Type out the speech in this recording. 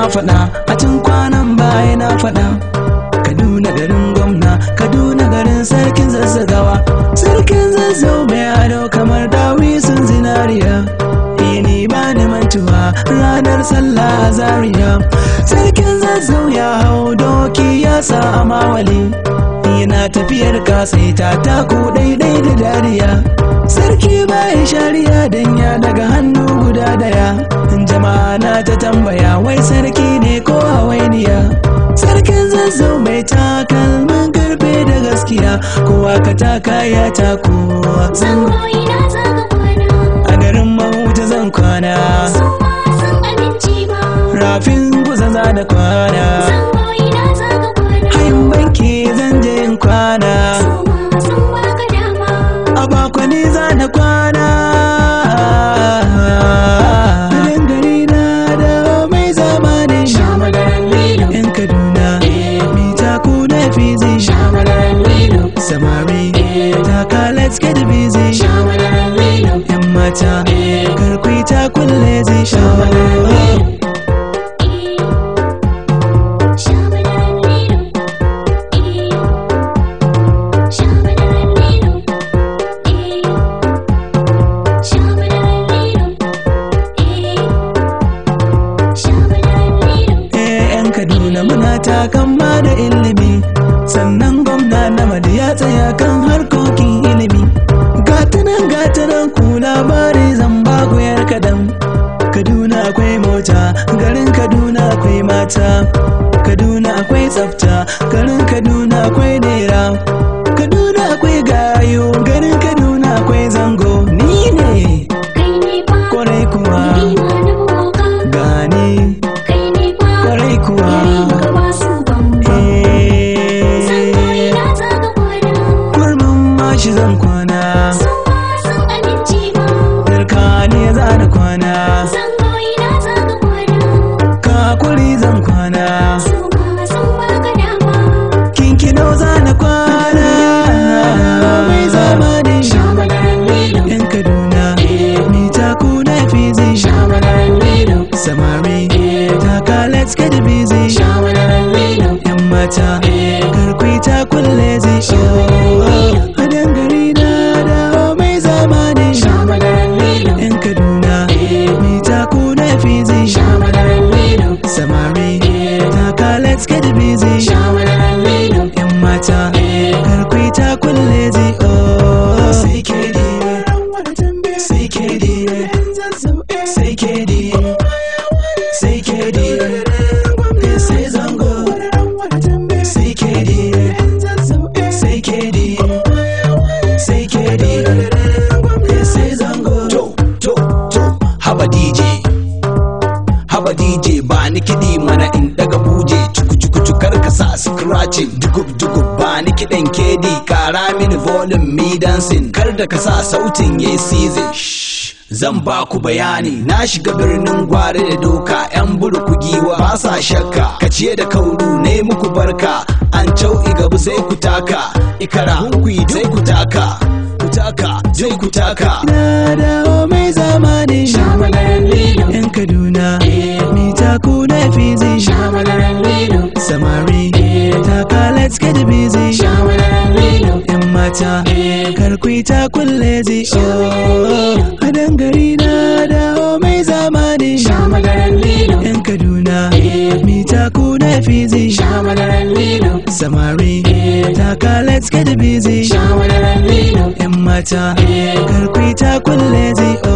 faɗa a tun kwanan baya na faɗa kaduna garin gwamna kaduna garin sarkin zazzagawa sarkin zazzau mai ado kamar dawi sun zinariya ini ba ni mantuwa ranar sallah a zaria sarkin zazzau ya hau doki ya sa a mawali yana tafiyar kasaita taku daidai da dariya sarki bai shari'a dan ya daga hannu guda daya jama'a na ta tambaya wai sarki ne ko hawainiya sarkin zazzau mai takalmin karfe da gaskiya kowa ka taka ya tako Zangoyi na zaga kwana, a garin mahuta zan kwana su ma sun amince ba. rafin kusa za da kwana Zangoyi na zaga kwana, hayin banki zan je in kwana su ma sun baka dama. a bakwani za na kwana Idan gari na da mai zamanin Shamadaran lilo, yan kaduna mita ku na fizi shamadaran lilo, samari taka let's get busy shamadaran lilo, yan mata karkwi ta kulle zai shamadaran lilo. Eh, shamadaran lilo, eh, shamadaran lilo, eh, shamadaran lilo, eh, shamadaran lilo. Eh, 'yan kaduna muna takan ma da ilimi sannan gwamna na madi ya tsaya kan harkokin ilimi gatanan gatanan ku labari zan ba ku yar kadan kaduna akwai mota garin kaduna akwai mata kaduna akwai tsafta garin kaduna akwai nera kaduna akwai gayo garin kaduna akwai zango ni ne Kai ne fa, kwarai kuwa ni ma na boka. gani Kai ne fa, kwarai kuwa yare ka ba su bamba. Zangoyi Eh, na zaga kwana, kurmin mashi zan kwana su ma sun amince ba. Darka ne za na kwana Zangoyi na zaga kwana, kakuri zan kwana su ma sun baka dama. kinkino za na kwana mai zamanin Shamadaran lilo, yan kaduna mita ku na fizi shamadaran lilo, samari taka let's get busy shamadaran lilo, yan mata karkwi ta kulle zai a dangare na dawo mai zamanin shamadaran lilo, yan kaduna mita ku na fizi shamadaran lilo, samari taka let's get busy shamadaran lilo. yan mata karkwi ta kulle zai sai ke di sai ke di sai ke di sai ke di sai zango sai ke di sai ke di sai ke di sai zango to to to haba DJ haba DJ ba ni kiɗi mana in daga buje cuku cuku cukar ka sa scratching dugub dugub ba ni kiɗan kedi kara mini volume mi dancing kar da ka sa sautin yayi season Shh, zan ba ku bayani na shiga birnin gwari da doka yan burku giwa ba sa shakka ka ciye da kauru ne muku barka an cau igabu sai ku taka ikara hunkuyi sai ku taka ku taka sai ku taka na dawo mai zamanin Shamadaran lilo, yan kaduna mita ku na fizi shamadaran lilo, samari taka let's get busy shamadaran lilo, yan mata karkwi ta kulle zai a dangare na dawo mai zamanin shamadaran lilo, yan kaduna mita ku na fizi shamadaran lilo, samari taka let's get busy shamadaran lilo, yan mata karkwi ta kulle zai